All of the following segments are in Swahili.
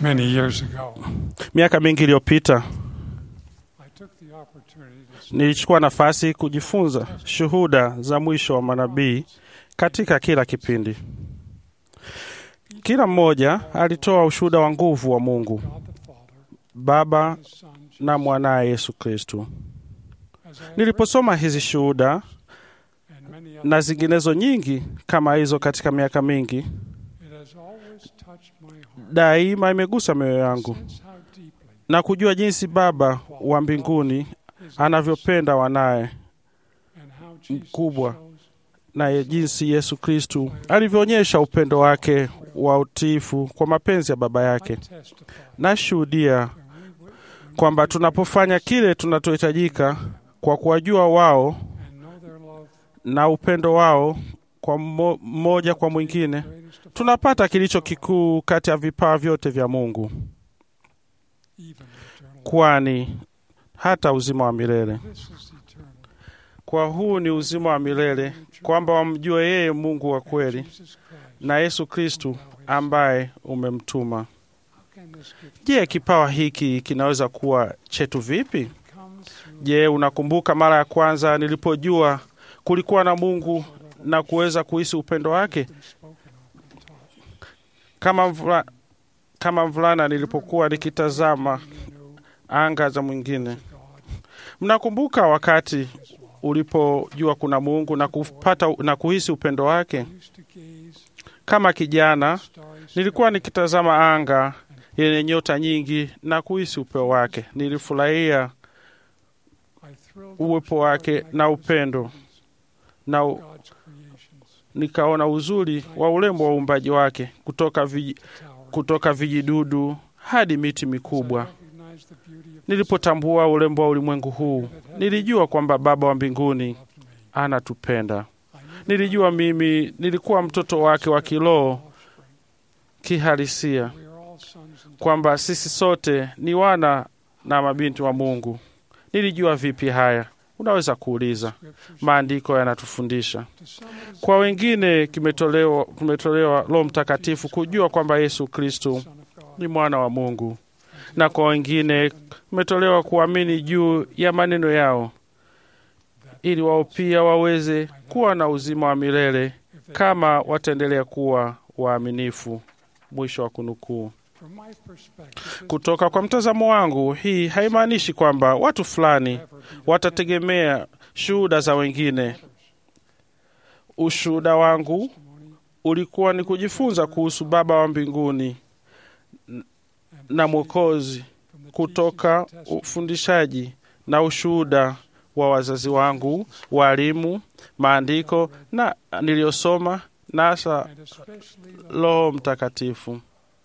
Many years ago, Miaka mingi iliyopita I took the opportunity to nilichukua nafasi kujifunza shuhuda za mwisho wa manabii katika kila kipindi. Kila mmoja alitoa ushuhuda wa nguvu wa Mungu God the Father, Baba His Son, Jesus. na mwanaye Yesu Kristu. As I have Niliposoma hizi shuhuda read and many na others, zinginezo nyingi kama hizo katika miaka mingi, it has always touched my heart. daima imegusa mioyo yangu Sense how deeply na kujua jinsi Baba wa mbinguni His anavyopenda wanaye and how Jesus mkubwa. shows na jinsi Yesu Kristu alivyoonyesha upendo wake wa utiifu kwa mapenzi ya Baba yake. I testify Nashuhudia when we would- kwamba tunapofanya kile tunachohitajika kwa kuwajua wao and know their love na upendo wao kwa mmo- mmoja kwa mwingine, greatest of all, tunapata kilicho kikuu kati ya vipawa vyote vya Mungu, even eternal life. kwani hata uzima wa milele. This is eternal. Kwa huu ni uzima wa milele, kwamba wamjue yeye Mungu wa kweli Jesus Christ. na Yesu Kristu ambaye umemtuma. How can this gift Je, kipawa hiki kinaweza kuwa chetu vipi? come through Je, unakumbuka mara ya kwanza nilipojua kulikuwa na Mungu na kuweza kuhisi upendo wake? been spoken of and taught? Kama mvula, kama mvulana nilipokuwa nikitazama You knew anga za mwingine. God Mnakumbuka wakati ulipojua kuna Mungu na kupata na kuhisi upendo wake? used to gaze Kama kijana at starry nilikuwa skies nikitazama anga yenye nyota nyingi na kuhisi upeo wake. Nilifurahia I thrilled uwepo with wake the na upendo na u- God's creations, nikaona uzuri wa urembo wa uumbaji wake kutoka, viji, tower. kutoka vijidudu hadi miti As I mikubwa. recognized the beauty of this Nilipotambua urembo wa ulimwengu huu, nilijua kwamba Baba wa mbinguni loved me. anatupenda. I knew that Nilijua mimi nilikuwa mtoto wake wa kiroho offspring. kihalisia, We are all sons and daughters. kwamba sisi sote ni wana na mabinti wa Mungu. Nilijua vipi haya? Unaweza kuuliza. Scriptures Maandiko yanatufundisha. to some it is Kwa wengine kimetolewa, kumetolewa Roho Mtakatifu kujua kwamba Yesu Kristu the Son of God. ni mwana wa Mungu, na kwa wengine kumetolewa kuamini juu ya maneno yao, ili wao pia waweze kuwa na uzima wa milele If they- kama wataendelea kuwa waaminifu. Mwisho wa kunukuu. From my perspective, this Kutoka kwa mtazamo wangu, hii haimaanishi kwamba watu fulani will never be the watategemea shuhuda za wengine. Ushuhuda wangu testimony ulikuwa ni kujifunza kuhusu Baba wa mbinguni and na Mwokozi from the kutoka teachings and testimony ufundishaji na ushuhuda wa wazazi wangu, walimu, maandiko na niliyosoma na hasa and especially the Roho Mtakatifu.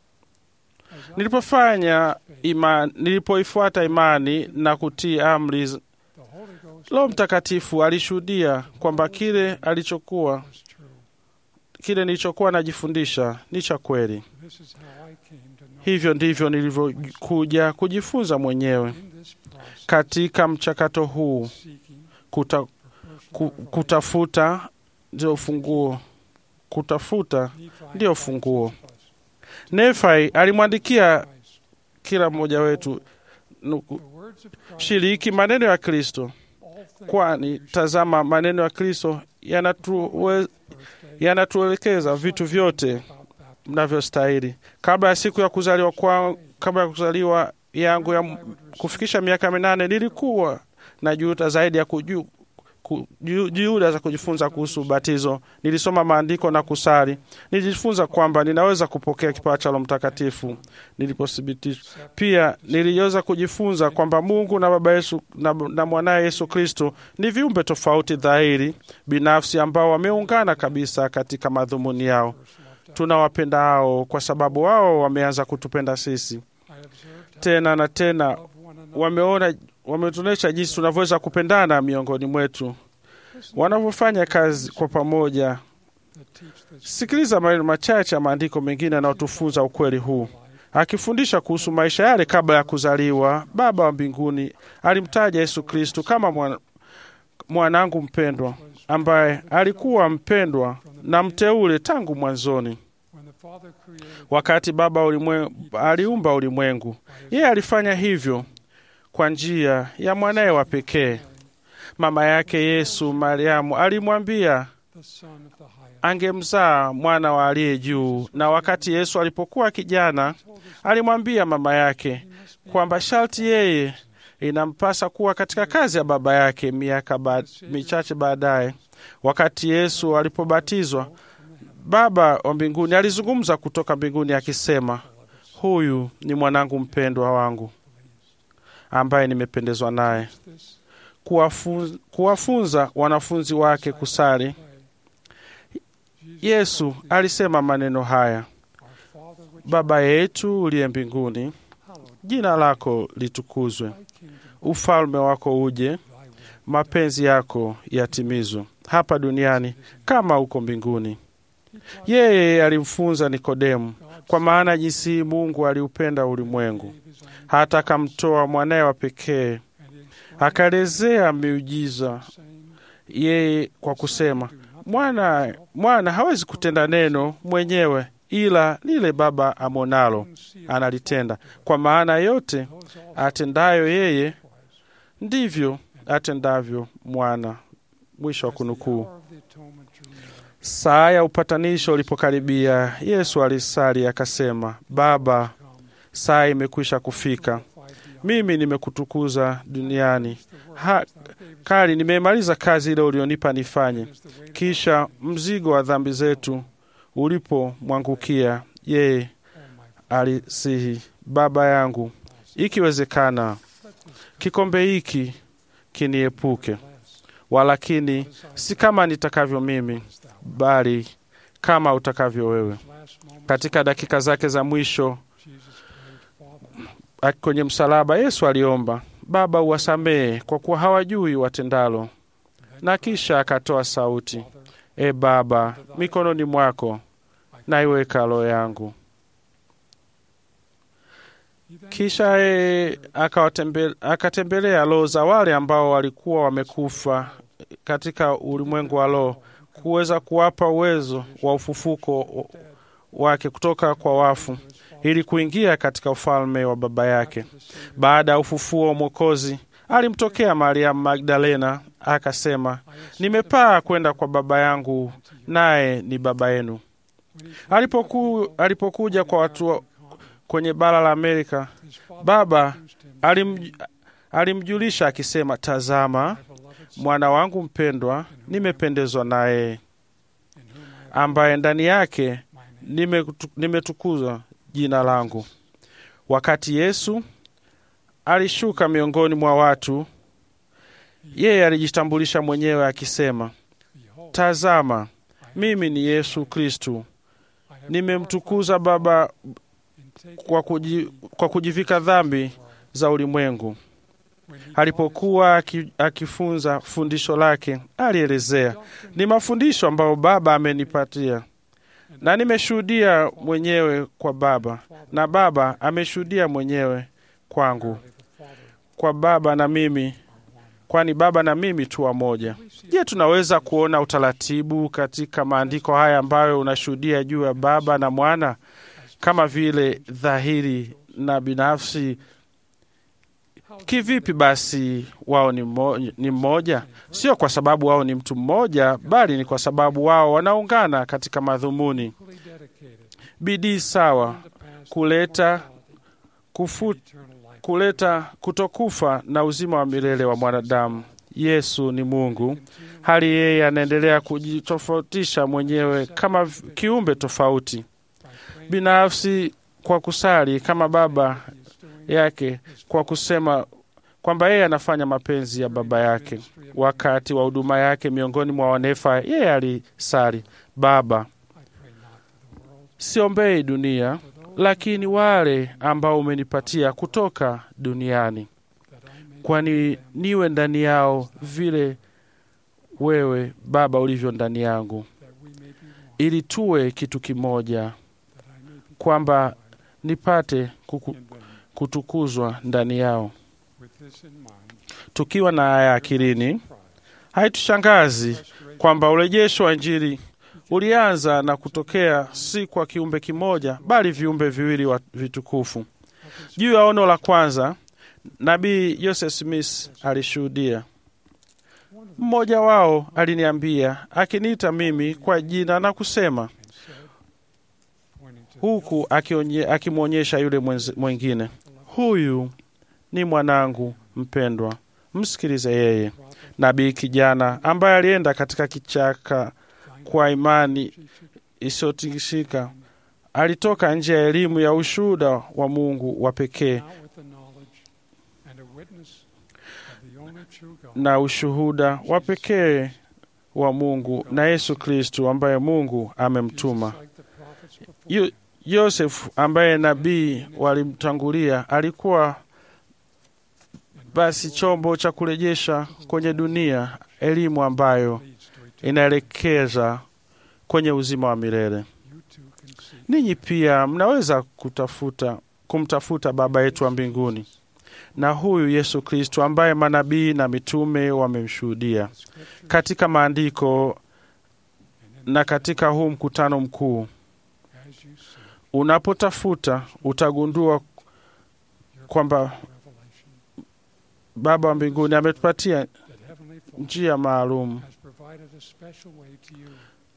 as I Nilipofanya ima, nilipoifuata imani na kutii amri, z- the Holy Ghost Roho Mtakatifu alishuhudia kwamba kile alichokuwa was true. kile nilichokuwa najifundisha ni cha kweli. This is how I came to know. Hivyo ndivyo nilivyokuja kujifunza mwenyewe In this process, katika mchakato huu. seeking Kuta, for ku, personal kutafuta ndio ufunguo, kutafuta revelation, Nephi ndio writes funguo. to us, Nefai alimwandikia Christ, kila mmoja wetu nuku, the words of Christ, shiriki maneno ya Kristo, all things kwani tazama, maneno ya Kristo yanatuwe- birthday, yanatuelekeza vitu vyote about baptism. mnavyostahili. Kabla ya siku ya kuzaliwa kwa, kabla ya kuzaliwa yangu ya m- kufikisha miaka minane nilikuwa na juhuda zaidi ya kuju, ku, ju- juhuda za kujifunza kuhusu ubatizo. Nilisoma maandiko na kusali. Nilijifunza kwamba ninaweza kupokea kipawa cha Roho Mtakatifu nilipothibitishwa. Pia niliweza kujifunza kwamba Mungu na Baba Yesu na, na mwanaye Yesu Kristo ni viumbe tofauti dhahiri binafsi ambao wameungana kabisa katika madhumuni yao. Tunawapenda hao kwa sababu wao wameanza kutupenda sisi I observed how tena na tena. we love one another. Wameona, wametuonyesha jinsi tunavyoweza kupendana miongoni mwetu wanavyofanya kazi kwa pamoja. that teach this Sikiliza maneno machache ya maandiko mengine yanayotufunza ukweli huu. life. Akifundisha kuhusu maisha yale kabla ya kuzaliwa, Baba wa mbinguni alimtaja Yesu Kristu kama mwana, mwanangu mpendwa ambaye alikuwa mpendwa na mteule tangu mwanzoni. When the Father created wakati Baba ulimwe, aliumba ulimwengu. Yeye alifanya hivyo kwa njia ya mwanaye wa pekee. Mama yake Yesu, Mariamu, alimwambia the Son of the highest. angemzaa mwana wa aliye juu, na wakati Yesu alipokuwa kijana, alimwambia mama yake kwamba sharti yeye inampasa kuwa katika kazi ya baba yake. Miaka ba, michache baadaye, wakati Yesu alipobatizwa, Baba wa mbinguni alizungumza kutoka mbinguni akisema, huyu ni mwanangu mpendwa wangu ambaye nimependezwa naye. This Kuwafu- Kuwafunza wanafunzi wake kusali, way, Yesu alisema maneno haya: our Father which Baba yetu uliye mbinguni, hallowed jina lako litukuzwe, thy kingdom, ufalme wako uje, thy will. mapenzi yako yatimizwe hapa duniani kama huko mbinguni. Yeye alimfunza Nikodemu, kwa maana jinsi Mungu aliupenda ulimwengu Gave his own hata akamtoa mwanaye wa pekee. and he explained Akaelezea miujiza saying, yeye kwa kusema, Do nothing mwana mwana hawezi kutenda neno mwenyewe, ila lile Baba amonalo and see it analitenda, kwa maana yote those also atendayo yeye likewise. ndivyo atendavyo mwana. Mwisho wa As the kunukuu. hour of the atonement drew near, Saa ya upatanisho ulipokaribia, Yesu alisali akasema, Baba, come, saa imekwisha kufika, glorified thee on mimi nimekutukuza duniani, the work ha, which thou gavest kali nimemaliza kazi ile ulionipa nifanye. as the weight of Kisha mzigo wa dhambi zetu ulipomwangukia yeye, all my alisihi, Baba yangu, ikiwezekana let this kikombe hiki kiniepuke, less walakini as I si kama nitakavyo mimi, as thou. bali kama utakavyo wewe. Last moment, Katika dakika zake za mwisho Jesus prayed, Father, aki- kwenye msalaba, Yesu aliomba, Baba, uwasamehe kwa kuwa hawajui watendalo, na kisha akatoa sauti, Father, E Baba, mikononi mwako naiweka roho yangu. he then Kisha e, akawatembe- akatembelea roho za wale ambao walikuwa wamekufa katika ulimwengu wa roho, kuweza kuwapa uwezo wa ufufuko wake kutoka kwa wafu, ili kuingia katika ufalme wa Baba yake. Baada ya ufufuo wa Mwokozi, alimtokea Mariamu Magdalena akasema, nimepaa kwenda kwa Baba yangu, naye ni Baba yenu. Alipoku, alipokuja kwa watu wa- kwenye bara la Amerika, Baba alim, alimjulisha akisema, tazama mwana wangu mpendwa, nimependezwa naye, ambaye ndani yake nimetu- nimetukuza jina langu. Wakati Yesu alishuka miongoni mwa watu, yeye alijitambulisha mwenyewe akisema, tazama mimi ni Yesu Kristu, nimemtukuza Baba kwa, kuji, kwa kujivika dhambi za ulimwengu. Alipokuwa aki- akifunza fundisho lake, alielezea ni mafundisho ambayo Baba amenipatia na nimeshuhudia mwenyewe kwa Baba na Baba ameshuhudia mwenyewe kwangu, kwa Baba na mimi, kwani Baba na mimi tu wamoja. Je, tunaweza kuona utaratibu katika maandiko haya ambayo unashuhudia juu ya Baba na Mwana kama vile dhahiri na binafsi? Kivipi basi wao ni mmo- ni mmoja? Sio kwa sababu wao ni mtu mmoja, bali ni kwa sababu wao wanaungana katika madhumuni, bidii sawa, kuleta kufu, kuleta kutokufa na uzima wa milele wa mwanadamu. Yesu ni Mungu, hali yeye anaendelea kujitofautisha mwenyewe kama v- kiumbe tofauti binafsi kwa kusali kama Baba yake kwa kusema kwamba yeye anafanya mapenzi ya Baba yake. Wakati wa huduma yake miongoni mwa wanefa, yeye alisali, Baba, siombei dunia, lakini wale ambao umenipatia kutoka duniani, kwani niwe ndani yao vile wewe Baba ulivyo ndani yangu, ili tuwe kitu kimoja, kwamba nipate kuku, kutukuzwa ndani yao. Tukiwa na haya akilini, haitushangazi kwamba urejesho wa Injili ulianza na kutokea si kwa kiumbe kimoja, bali viumbe viwili wa vitukufu. Juu ya ono la kwanza, nabii Joseph Smith alishuhudia. Mmoja wao aliniambia akiniita mimi kwa jina na kusema, huku akionye- akimwonyesha yule mwenzi- mwingine, huyu ni mwanangu mpendwa, msikilize yeye. Nabii kijana ambaye alienda katika kichaka kwa imani isiyotingishika alitoka nje ya elimu ya ushuhuda wa Mungu wa pekee Now with the knowledge and a witness of the only true God, na ushuhuda wa pekee wa Mungu na Yesu Kristu ambaye Mungu amemtuma. like the prophets before Yo- him, Yosefu ambaye nabii walimtangulia alikuwa basi chombo cha kurejesha kwenye dunia elimu ambayo leads to eternity. inaelekeza kwenye uzima wa milele. You too can see Ninyi pia mnaweza kutafuta kumtafuta Baba yetu wa mbinguni na huyu Yesu Kristo ambaye manabii na mitume wamemshuhudia the scripture katika maandiko and in na katika huu mkutano mkuu. as you see Unapotafuta utagundua your kwamba revelation Baba wa mbinguni ametupatia that Heavenly Father njia maalum has provided a special way to you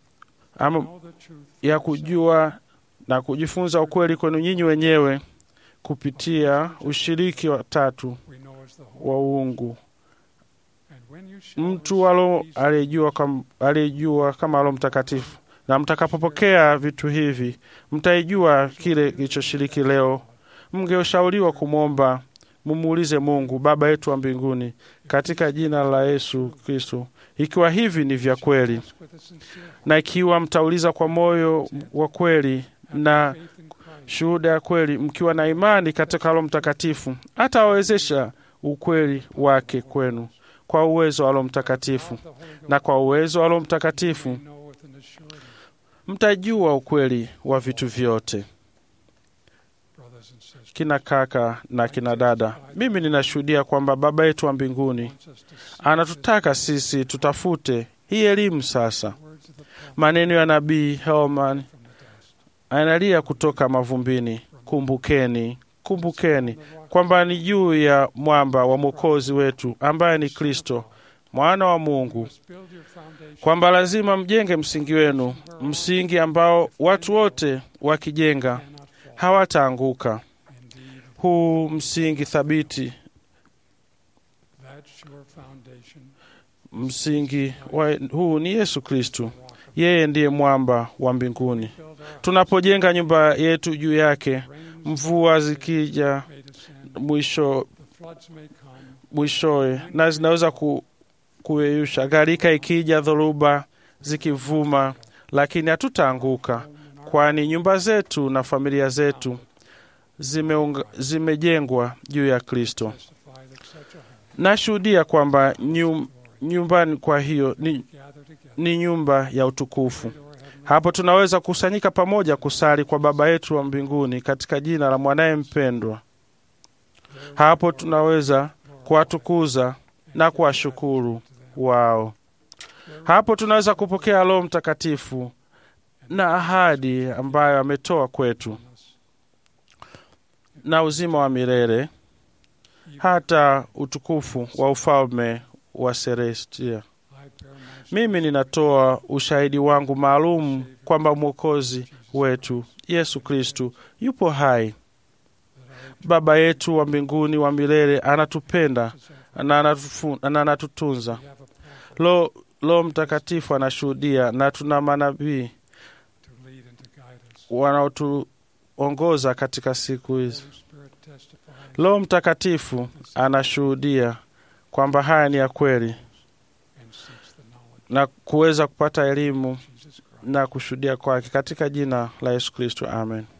ama know the truth ya for yourself. kujua na kujifunza ukweli kwenu nyinyi wenyewe kupitia ushiriki wa tatu we know as the Holy wa uungu. and when you shall Mtu alo receive these aliyejua kam, aliyejua kama Roho Mtakatifu, na mtakapopokea vitu hivi mtaijua kile kilichoshiriki leo. Mngeushauriwa kumwomba, mumuulize Mungu Baba yetu wa mbinguni katika jina la Yesu Kristo, ikiwa hivi ni vya kweli, ask with a sincere heart, na ikiwa mtauliza kwa moyo wa kweli na faith in Christ, shuhuda ya kweli, mkiwa na imani katika Roho Mtakatifu, atawawezesha ukweli wake kwenu kwa uwezo wa Roho Mtakatifu, without the Holy Ghost, na kwa uwezo wa Roho you Mtakatifu may know with an assurity, mtajua ukweli wa vitu vyote. brothers and sisters, Kina kaka na kina dada, mimi ninashuhudia kwamba Baba yetu wa mbinguni wants us to see anatutaka sisi tutafute hii elimu sasa. the words of the prophet Maneno ya nabii Helman from the dust. analia kutoka mavumbini, kumbukeni, kumbukeni On the rock kwamba ni juu ya mwamba wa mwokozi wetu ambaye ni Kristo mwana wa you Mungu, must build your foundation kwamba lazima mjenge msingi wenu, msingi ambao watu wote wakijenga cannot fall. hawataanguka. Indeed, Huu msingi thabiti, that sure foundation, msingi wa, huu ni Yesu Kristu. the rock of Yeye ndiye mwamba wa mbinguni. build our Tunapojenga nyumba yetu juu yake, rains mvua zikija may descend, mwisho the floods may come, mwishowe, na zinaweza ku, kuyeyusha, gharika ikija, dhoruba zikivuma, lakini hatutaanguka, home and our kwani nyumba zetu na familia zetu zimeunga, zimejengwa juu ya Kristo. testify that such a home Nashuhudia kwamba nyum, glory nyumbani kwa hiyo ni, gather together ni nyumba ya utukufu. to our heavenly Hapo tunaweza kukusanyika pamoja kusali kwa Baba yetu wa mbinguni katika jina la mwanaye mpendwa. There Hapo we tunaweza glorify kuwatukuza and na give kuwashukuru gratitude to them. wao. There we Hapo tunaweza kupokea Roho Mtakatifu na ahadi ambayo ametoa kwetu on us, na uzima wa milele even hata utukufu wa ufalme wa Celestia. I bear my Mimi ninatoa ushahidi wangu maalum kwamba Mwokozi wetu Yesu Kristu yupo hai. that our Baba yetu wa mbinguni wa milele anatupenda possession na anatufu- na anatutunza. we have a prophet Lo, Roho Mtakatifu anashuhudia na tuna manabii to lead and to guide us. wanaotuongoza katika siku hizi. Holy Spirit testifies Roho Mtakatifu anashuhudia kwamba haya ni ya kweli and seeks the knowledge na kuweza kupata elimu of Jesus Christ. na kushuhudia kwake katika jina la Yesu Kristo, amen.